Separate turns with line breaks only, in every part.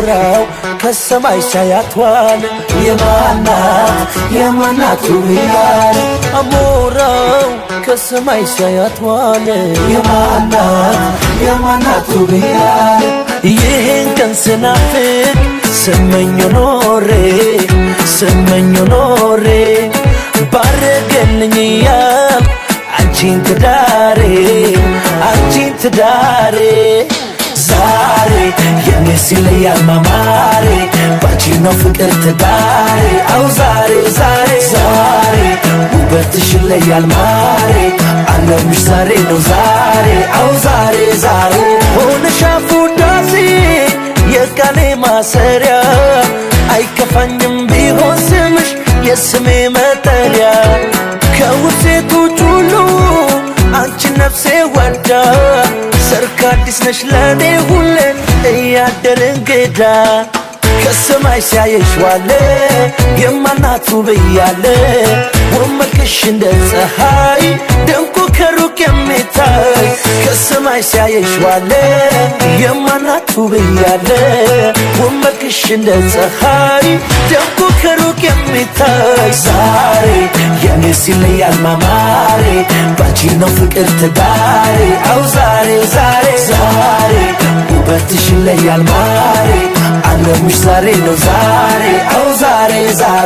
አሞራው ከሰማይ ሳያቷል የማናት የማናቱ ብያል አሞራው ከሰማይ ሳያቷል የማናት የማናቱ ብያል ይህን ቀን ስናፍቅ ስመኞ ኖሬ ስመኞ ኖሬ ባረገልኝ እያል አንቺን ትዳሬ አንቺን ትዳሬ ዛሬ የኔ ሲለያል ማማሬ ባንቺ ነው ፍቅር ትዳሬ አው ዛሬ ዛሬ ዛሬ ውበትሽ ይለያል ማሬ አለምሽ ዛሬ ነው ዛሬ አው ዛሬ ዛሬ ሆነሽ አፉዳሴ የቃሌ ማሰሪያ አይከፋኝም ቢሆን ስምሽ የስሜ መጠሪያ ከውብ ሴቶች ሁሉ አንቺ ነፍሴ ወዳ ሰርክ አዲስ ነሽ ለእኔ ሁሌ እያደር እንግዳ ከሰማይ ሲያየሽ ዋለ የማናቱ ብያለ ወመልክሽ እንደ ፀሐይ ደምቆ ከሩቅ የሚታይ ከሰማይ ሲያየሽ ዋለ የማናቱ ብያለ ወመልክሽ እንደ ፀሐይ ደምቆ ከሩቅ የሚታይ ዛሬ የኔ ሲለያል ማማሬ ባንቺ ነው ፍቅር ትዳሬ አው ዛሬ ዛሬ ዛሬ ውበትሽ ይለያል ማሬ አለምሽ ዛሬ ነው ዛሬ አው ዛሬ ዛሬ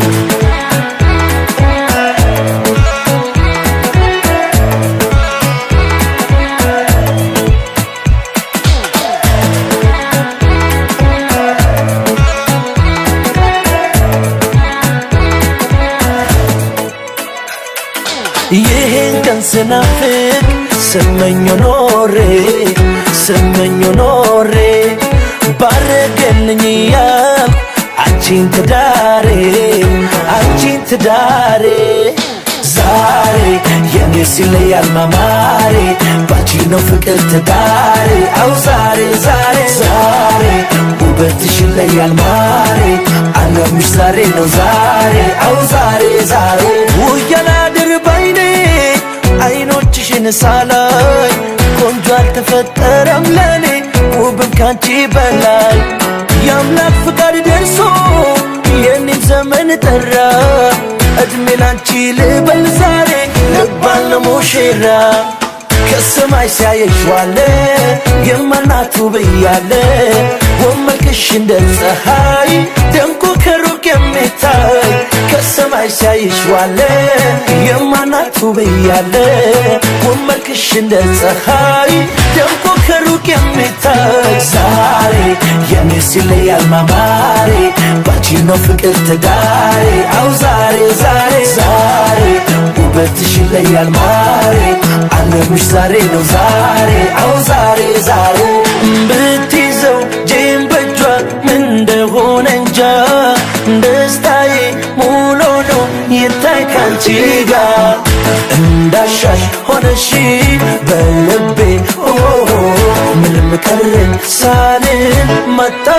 ይህን ቀን ስናፍቅ ስመኞ ኖሬ ስመኞ ኖሬ ባረገልኝ እያል አንቺን ትዳሬ አንቺን ትዳሬ ዛሬ የኔ ሲለያል ማማሬ ባንቺ ነው ፍቅር ትዳሬ አው ዛሬ ዛሬ ዛሬ ውበትሽ ይለያል ማሬ አለምሽ ዛሬ ነው ዛሬ አው ዛሬ ዛሬ ውያላድር ባይኔ አይኖችሽን ሳላይ ቆንጆ አልተፈጠረም ለኔ ውብም ካንቺ በላይ የአምላክ ፍቃድ ደርሶ የኔም ዘመን ጠራ እድሜ ላንቺ ልበል ዛሬ ልባል ለሙሽራ ከሰማይ ሲያየሽ ዋለ የማናቱ ብያለ ወመልክሽ እንደ ፀሐይ ደምቆ ከሩቅ የሚታይ ከሰማይ ሲያይሽ ዋለ የማናቱ ብያለ ወመልክሽ እንደ ፀሐይ ደምቆ ከሩቅ የሚታይ ዛሬ የኔ ሲለያል ማማሬ ባንቺ ነው ፍቅር ትዳሬ አው ዛሬ ዛሬ ዛሬ ውበትሽ ይለያል ማሬ አለምሽ ዛሬ ነው ዛሬ አው ዛሬ ዛሬ ብትይዘው ጄም በጇ ምን እንደሆነ እንጃ ደስታዬ ሙሉ ነው ይታይ ካንቺ ጋር እንዳሻሽ ሆነሽ በልቤ ኦ ምንም ቀረኝ ሳልን መጣ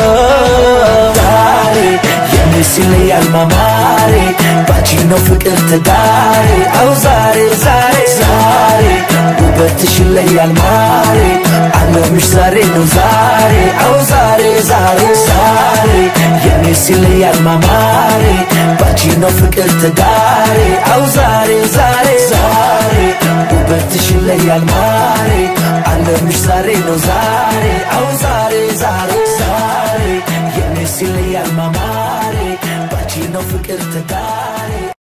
ዛሬ የኔ ሲለያል ማማሬ ባንቺ ነው ፍቅር ትዳሬ አው ዛሬ ዛሬ ዛሬ ውበትሽ ይለያል ማሬ አለምሽ ዛሬ ነው ዛሬ አው ዛሬ ዛሬ ዛሬ የኔ ሲለያል ማማሬ ባንቺ ነው ፍቅር ትዳሬ አው ዛሬ ዛሬ ዛሬ ውበትሽ ይለያል ማሬ አለምሽ ዛሬ ነው ዛሬ አው ዛሬ ዛሬ ዛሬ የኔ ሲለያል ማማሬ ባንቺ ነው ፍቅር ትዳሬ